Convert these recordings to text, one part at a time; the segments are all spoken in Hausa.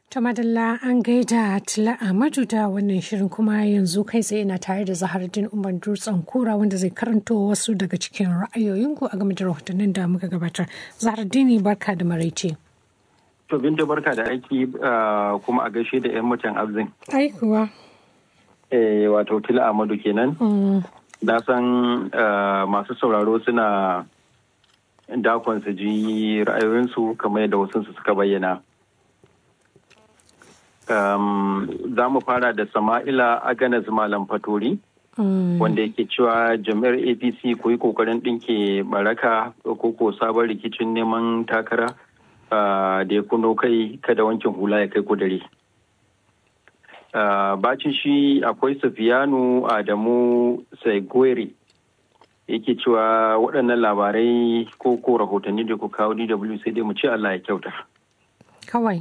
Ta madalla an gaida Tila Ahmadu da wannan shirin kuma yanzu kai tsaye na tare da Zahardin Umar Dutsen Kura wanda zai karanto wasu daga cikin ra'ayoyinku a game da rahotannin da muka gabatar. Zahardini barka da maraice. To binta barka da aiki kuma a gaishe da 'yan mutan abzin. Ai kuwa. Eh wato Tila Ahmadu kenan. Na san masu sauraro suna dakon su ji ra'ayoyinsu kamar yadda wasu suka bayyana. Um, za mu fara da Sama'ila Aganas Malam Fatori, mm. wanda yake cewa jami'ar APC ku yi kokarin ɗinke baraka ko ko sabon rikicin neman takara uh, da ya kuno kai kada wankin hula ya kai kudare. Uh, bacin shi akwai Sufiyanu Adamu Saigwere yake cewa waɗannan labarai ko ko rahotanni da ku kawo DW sai dai mu ce Allah ya kyauta. kawai.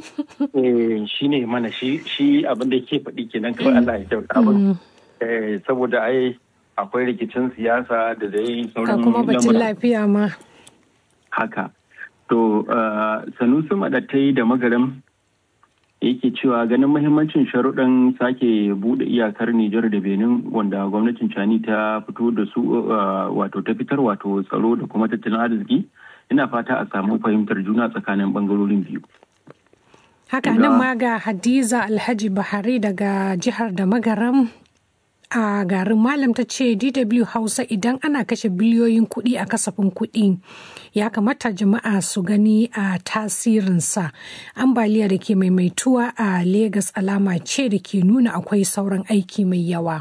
shi ne mana shi abin da ke faɗi kenan kawai Allah ya kyauta abin. Saboda ai akwai rikicin siyasa da dai sauran kuma batun lafiya ma. Haka. To, Sanusi Maɗattai da Magaram yake cewa ganin mahimmancin sharuɗan sake buɗe iyakar Nijar da Benin wanda gwamnatin Cani ta fito da su wato ta fitar wato tsaro da kuma tattalin arziki. ina fata a samu fahimtar juna tsakanin bangarorin biyu. Haka nan ma ga Hadiza Alhaji Bahari daga jihar da magaram a garin Malam ta ce DW Hausa idan ana kashe biliyoyin kuɗi a kasafin kuɗi ya kamata jama'a su gani a tasirinsa. Ambaliya da ke maimaituwa a Legas alama ce da ke nuna akwai sauran aiki mai yawa.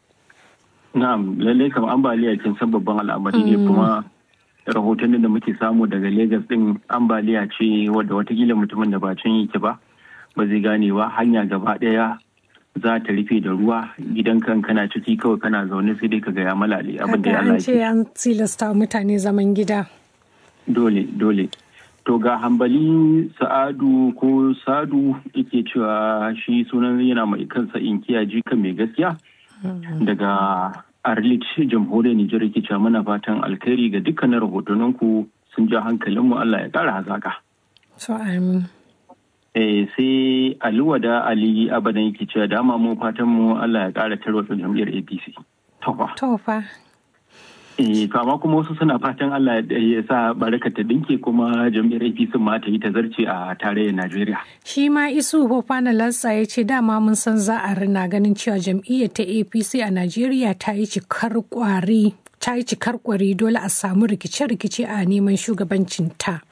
Na'am, lallai kam ambaliya kin san babban al'amari ne kuma rahotannin da muke samu daga Legas din ambaliya ce wadda watakila mutumin da ba can yake ba ba zai gane ba hanya gaba daya za ta rufe da ruwa gidan kan kana ciki kawai kana zaune sai dai ka ga ya malale abin da ya an ce an tilasta mutane zaman gida dole dole to ga hambali sa'adu ko sadu yake cewa shi sunan yana mai kansa inkiya jika mai gaskiya daga Arlit jamhuriyar Nijar ke cewa muna fatan alkhairi ga dukkanin rahotanninku sun ja hankalinmu Allah ya ƙara hazaka. So amin. Eh sai Aliwada Ali abadan yake cewa dama mu fatan mu Allah ya ƙara tarwatsa jam'iyyar APC. Tofa. Tofa. Eh to amma kuma wasu suna fatan Allah ya sa baraka ta dinke kuma jam'iyyar APC ma ta yi ta zarce a tarayyar Najeriya. Shi ma Isu Fofana Lassa ya ce dama mun san za a rina ganin cewa jam'iyyar ta APC a Najeriya ta yi cikar kwari ta yi cikar kwari dole a samu rikice-rikice a neman shugabancin ta.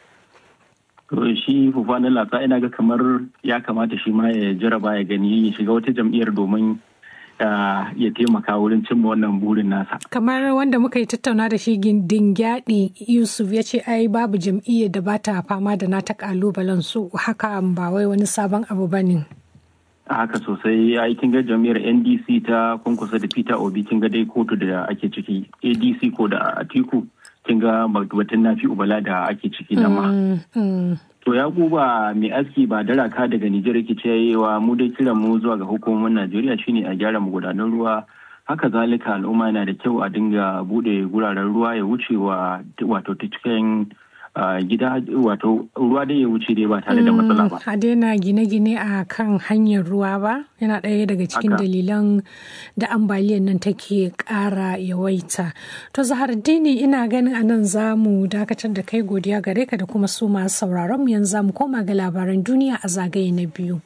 shi Fofana Lassa ina ga kamar ya kamata shi ma ya jaraba ya gani ya shiga wata jam'iyyar domin ya taimaka wurin cimma wannan burin nasa. Kamar wanda muka yi tattauna da shi gindingyaɗi Yusuf ya ce ai babu jam'iyyar da ba ta fama da nata kalubalen su haka ba wai wani sabon abu ba ne. haka sosai ai kin ga jam'iyyar NDC ta kunkusa da Peter Obi kin ga dai kotu da ake ciki ADC ko da Atiku kin ga batun nafi ubala da ake ciki na ma. To ya ba mai aski ba daraka daga Nijar yake cewa mu dai kiran mu zuwa ga hukumomin Najeriya shine a gyara magudanan ruwa haka zalika al'umma yana da kyau a dinga bude guraren ruwa ya wuce wa wato ta cikin gida wato ruwa dai ya wuce dai ba tare da matsala ba. A daina gine-gine a kan hanyar ruwa ba yana ɗaya daga cikin dalilan da ambaliyar nan take ƙara yawaita. To Zahar Dini ina ganin a nan za mu dakatar da kai godiya gare ka da kuma su masu sauraron mu yanzu za mu koma ga labaran duniya a zagaye na biyu.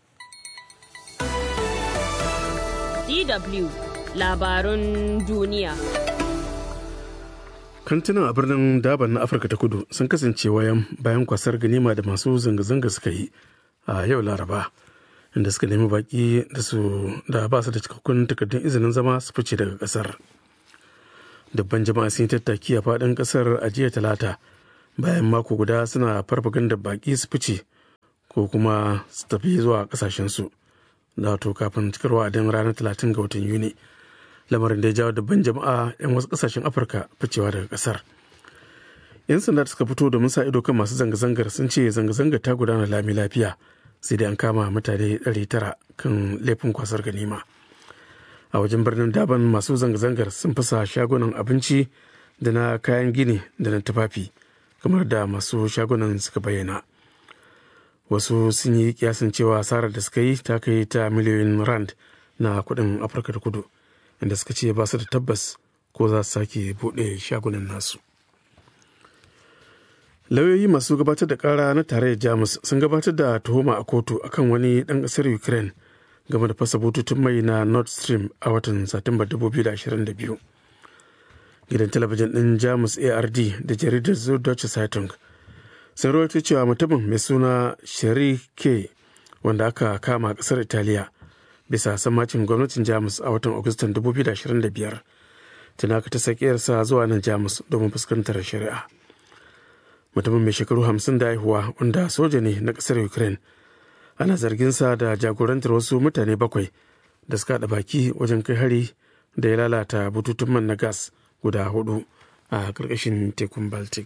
DW labarun duniya. kantunan a birnin daban na afirka ta kudu sun kasance wayan bayan kwasar ganima da masu zanga-zanga suka yi a yau laraba inda suka nemi baki da su da ba su da cikakkun takardun izinin zama su fice daga kasar dabban jama'a sun yi tattaki a faɗin kasar a jiya talata bayan mako guda suna farfaganda baki su fice ko kuma su tafi zuwa kasashensu da to kafin cikar wa'adin ranar 30 ga watan yuni lamarin da ya jawo dabban jama'a 'yan wasu kasashen afirka ficewa daga kasar yan sanda suka fito domin sa ido kan masu zanga-zangar sun ce zanga-zangar ta gudana lami lafiya sai dai an kama mutane 900 kan laifin kwasar ganima a wajen birnin daban masu zanga-zangar sun fasa shagunan abinci da na kayan gini da na tufafi kamar da masu shagunan suka bayyana wasu sun yi kiyasin cewa asarar da suka yi ta kai ta miliyoyin rand na kudin afirka da kudu inda suka ce ba su da tabbas ko za su sake buɗe shagunan nasu lauyoyi masu gabatar da kara na tarayyar jamus sun gabatar da tuhuma a kotu akan wani ɗan ƙasar ukraine game da fasa bututun mai na nord stream a watan satumba 2022 gidan talabijin ɗin jamus ard da jaridar zudoce zeitung sun rawaito cewa mutumin mai suna shari k wanda aka kama a ƙasar italiya bisa sammacin gwamnatin jamus a watan agustan 2025 tana ka ta sakiyarsa zuwa nan jamus domin fuskantar shari'a mutumin mai shekaru 50 da haihuwa wanda soja ne na ƙasar ukraine ana zarginsa da jagorantar wasu mutane bakwai da suka haɗa baki wajen kai hari da ya lalata bututun man na gas guda hudu a ƙarƙashin tekun baltic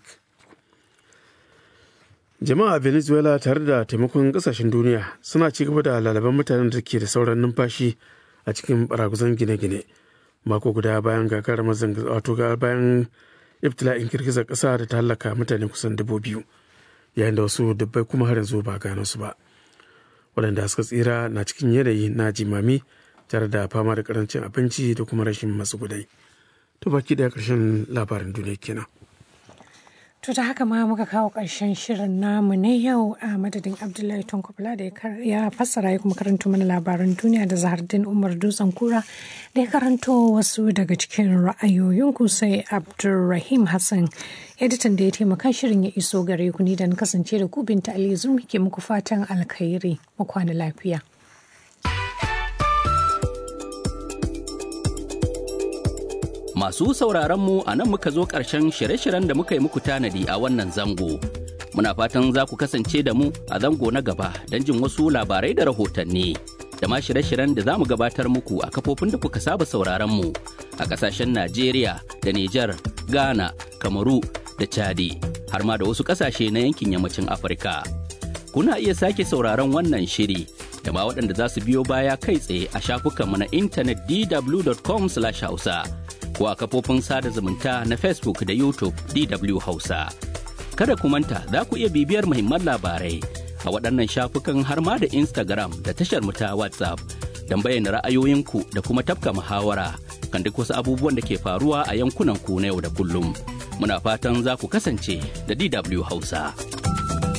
jama'a venezuela tare da taimakon ƙasashen duniya suna ci gaba da lalaban mutanen da ke da sauran numfashi a cikin baraguzan gine-gine mako guda bayan gagarumar zanga wato bayan ibtila'in girgizar ƙasa da ta hallaka mutane kusan dubu biyu yayin da wasu dubbai kuma har yanzu ba gano su ba waɗanda suka tsira na cikin yanayi na jimami tare da fama da karancin abinci da kuma rashin matsugudai to baki da ƙarshen labarin duniya kenan To da haka ma muka kawo ƙarshen shirin namu na yau a madadin Abdullahi Tonkobla da ya fassara ya kuma karanto mana labaran duniya da Zahardin Umar Dutsen Kura da ya karanto wasu daga cikin ra'ayoyinku sai Abdulrahim Hassan editan da ya taimaka shirin ya iso gare ku ni da na kasance da ku binta Ali Zurmi ke muku fatan alkhairi mu kwana lafiya. Masu sauraron mu a nan muka zo ƙarshen shirye-shiryen da muka yi muku tanadi a wannan zango. Muna fatan za ku kasance da mu a zango na gaba don jin wasu labarai da rahotanni. Da ma shirye-shiryen da za mu gabatar muku a kafofin da kuka saba sauraron mu a ƙasashen Najeriya da Nijar, Ghana, Kamaru da Chadi, har ma da wasu ƙasashe na yankin yammacin Afirka. Kuna iya sake sauraron wannan shiri da ma waɗanda za su biyo baya kai tsaye a shafukanmu na intanet dw.com/hausa. ko a kafofin sada zumunta na Facebook da YouTube DW Hausa. Kada ku manta za ku iya bibiyar muhimman labarai a waɗannan shafukan har ma da Instagram da tashar mu ta WhatsApp don bayyana ra'ayoyinku da kuma tafka muhawara kan duk wasu abubuwan da ke faruwa a yankunan ku na yau da kullum. Muna fatan za ku kasance da DW Hausa.